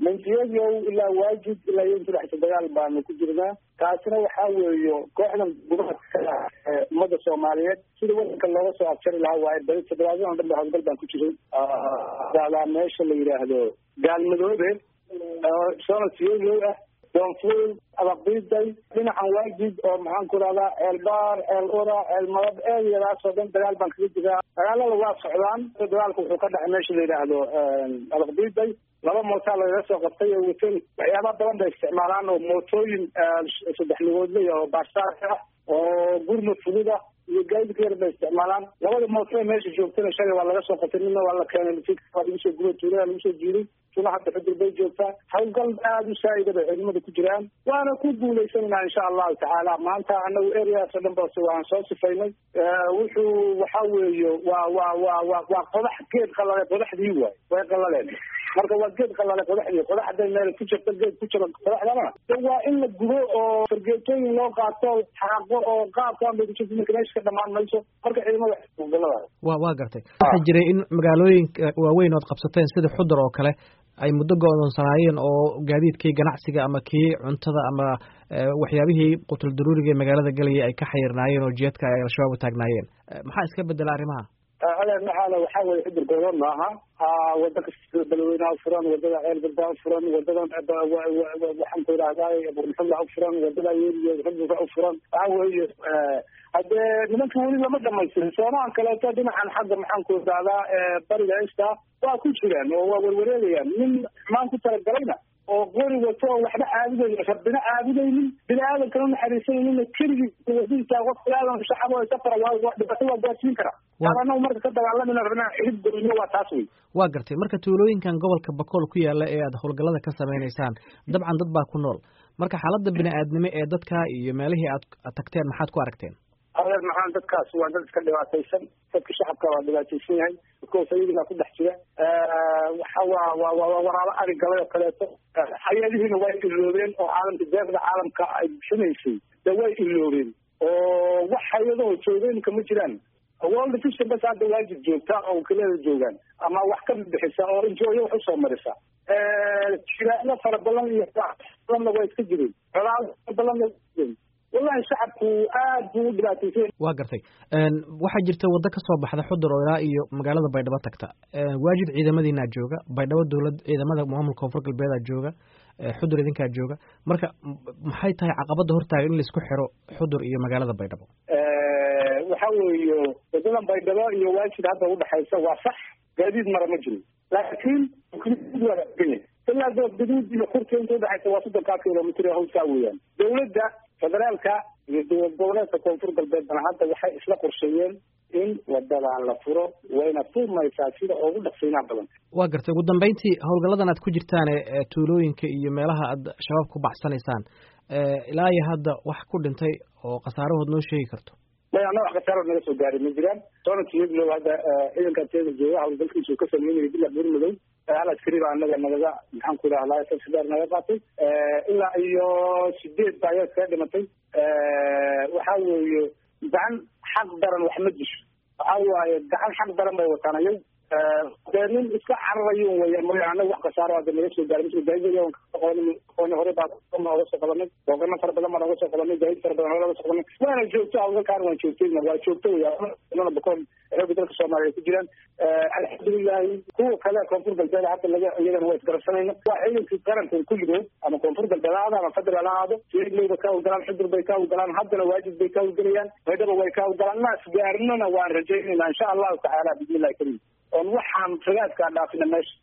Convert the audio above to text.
mansiyadow ilaa waajib ilaa iyo saddex dagaal baanu ku jirnaa taasina waxaa weeyo kooxdan gudaha ummadda soomaaliyeed sida wadanka looga soo abjari lahaa waaye bali toddobaadyadan dhan ba howlgal baan ku jiray daadaa meesha la yidhaahdo gaalmadoobe soona siyoyow ah doonfuul abaqdiiday dhinacan waajib oo maxaan ku rahdaa ceelbaar ceel ura ceel madab eediyadaas oo dhan dagaal baan kaga jiraa dagaalada waa socdaan dagaalka wuxuu ka dhacay meesha la yidhaahdo abaqdiiday laba mootaa lagaga soo qabtay oo wateen waxyaaba badan bay isticmaalaan oo mootooyin saddex lugoodley oo baarsaarka ah oo gurmud fudud ah iyo gaadidka yar bay isticmaalaan labada mooto meesha joogtana shalay waa laga soo qabtay midna waa la keenay waa lagu soo guba tuulada lagu soo jiiday tuna hadda xudur bay joogtaa hawlgal aada u saa'ida bay ciidamada ku jiraan waana ku guulaysanayna insha allahu tacaala maanta anagu areaas oo dhan ba waan soo sifaynay wuxuu waxa weeye waa waa waa waa waa qodax geed qalale qodaxdii waay way qalaleen marka waa geed qalale qodaxdii qodax hadday meel ku jirto geed ku jiro qodaxdana waa in la gubo oo fargeetooyin loo qaato xaaqo oo qaabkan bay kujirto marka meesha ka dhamaan mayso marka ciidamada hawlgalada wa waa gartay waxaa jiray in magaalooyinka waaweyn ood qabsateen sida xudur oo kale ay muddo go-doonsanaayeen oo gaadiidkii ganacsiga ama kii cuntada ama waxyaabihii qutul daruuriga ee magaalada galaya ay ka xayirnaayeen oo jiyadka ay al-shabaab u taagnaayeen maxaa iska bedela arrimaha adeer maxaana waxaa weye xudur goodan maaha wada kasta balweynaha ufuran wadada ceel garbaa ufuran wadadan waxaan ku idhahdaa burmuxulla ufuran wadada yeriyo xuduga ufuran waxa weeye haddee nimanka weli lama dhamaystirin soomahan kaleeto dhinacan xagga maxaan ku idhahdaa bariga esta waa ku jiraan oo waa werwareegayaan nin xumaan ku talagalayna oo qori wato oo waxba caabudayn rabbina caabudaynin bini aadamkana naxariisanaynin keligii wadiisa qof aadan shacab oo safara waa dhibaato waa gaarsiin kara anagu marka ka dagaalamina rabnaa xidib goyno waa taas wey waa gartay marka tuulooyinkan gobolka bakool ku yaala ee aad howlgallada ka samaynaysaan dabcan dad baa ku nool marka xaaladda bini aadnimo ee dadka iyo meelihii aad tagteen maxaad ku aragteen adeer maxaan dadkaas waa dad iska dhibaataysan dadka shacabka waa dhibaataysan yahay dadkoos ayagiibaa ku dhex jira waxa waa waa waa waraabo ari galay oo kaleeto hay-adihiina way iloobeen oo caalamka deeqda caalamka ay bixinaysay de way iloobeen oo wax hay-adoo joogeenka ma jiraan world vision bas hadda waajib joogta oo wakiilada joogaan ama wax ka bixisa oo injooyo wax usoo marisa jiraano fara badan iyo badanna waa iska jireen colaado fara badanna wallahi shacabku aad buu u dhibaataysan waa gartay waxaa jirta waddo ka soo baxda xudur oo ilaa iyo magaalada baydhabo tagta waajid ciidamadiinaa jooga baydhabo dowlad ciidamada maamulka koonfur galbeedaa jooga xudur idinkaa jooga marka maxay tahay caqabadda hortaaga in laisku xiro xudur iyo magaalada baydhabo waxa weeye wadadan baydhabo iyo waajid hadda udhexaysa waa sax gaadiid mara ma jiro laakiin ilaa gaduud iyo kurta inta udhexaysa waa soddonkaa kilomitr hawsaa weeyaan dowladda federaalka iyo dowlad goboleedka koonfur galbeedna hadda waxay isla qorsheeyeen in wadadan la furo wayna furmaysaa sida ugu dhaqsiinaa badan waa gartay ugu dambeyntii howlgalladan aad ku jirtaan ee tuulooyinka iyo meelaha aad shabaab ku baxsanaysaan ilaa iyo hadda wax ku dhintay oo khasaarahood noo sheegi karto may ana wax khasaaro naga soo gaaray ma jiraan soonakiyaglow hadda ciidanka teeda jooga howlgalkiisu ka sameynaya bila burmadow hal askari baa anaga nagaga maxaan ku idhahdaa sasidaar naga qaatay ilaa iyo sideed baa ayaa kaga dhimatay waxa weeye gacan xaq daran wax ma disho waxa waaye gacan xaq daran bay wataan ayag dee nin iska cararayo weya mooya anaga wax khasaaro hadda naga soo gaaray mia gaadiid hore baa oga soo qabanay boogano fara badan baan oga soo qabanay gaadiid fara badan hore oga soo qabanay waana joogto hawlgalkaan waan joogtayna waa joogto weya bakoon xooga dalka soomaaliya ku jiraan alxamdulilahi kuwa kale koonfur galbeed hadda laga iyagana waa isgarabsanayna waa ciidankii qarankan kulligood ama koonfur galbeed ha ahaado ama federal ha ahaado siidlowba ka hawlgalaan xudur bay ka hawlgalaan haddana waajib bay ka hawlgelayaan baydhaba way ka hawlgalaan naas gaarnana waan rajaynayna insha allahu tacaala bismi illahi karim oon waxaan ragaadkaa dhaafina meesha